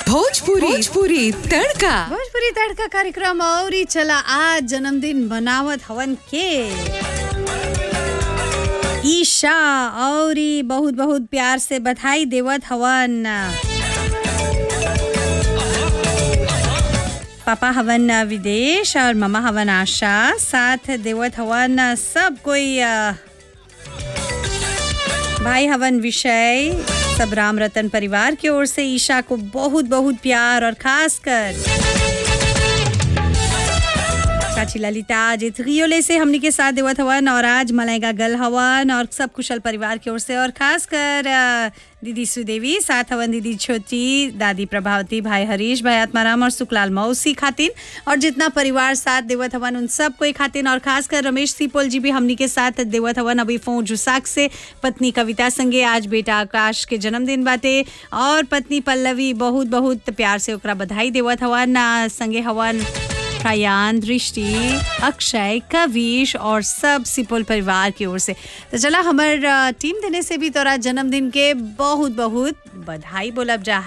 भोजपुरी भोजपुरी तड़का भोजपुरी तड़का कार्यक्रम और ही चला आज जन्मदिन मनावत हवन के ईशा और ही बहुत बहुत प्यार से बधाई देवत हवन पापा हवन विदेश और ममा हवन आशा साथ देवत हवन सब कोई अ, भाई हवन विषय सब राम रतन परिवार की ओर से ईशा को बहुत बहुत प्यार और खास कर चाची ललिता आज रियोले से हमनी के साथ देवत हवन और आज मलाइका गल हवन और सब कुशल परिवार की ओर से और खास कर अ, दीदी सुदेवी साथ हवन दीदी छोटी दादी प्रभावती भाई हरीश भाई आत्माराम और सुखलाल मौसी खातिन और जितना परिवार साथ देवत हवन उन सब कोई खातिन और खास कर रमेश सीपोल जी भी हमनी के साथ देवत हवन अभी फोन जुसाक से पत्नी कविता संगे आज बेटा आकाश के जन्मदिन बाटे और पत्नी पल्लवी बहुत बहुत प्यार से ओकरा बधाई देवत हवन आ, संगे हवन प्रयान दृष्टि अक्षय कविश और सब सिपोल परिवार की ओर से तो चला हमार अ, टीम देने से भी तोरा जन्मदिन के बहुत बहुत बधाई बोलब जा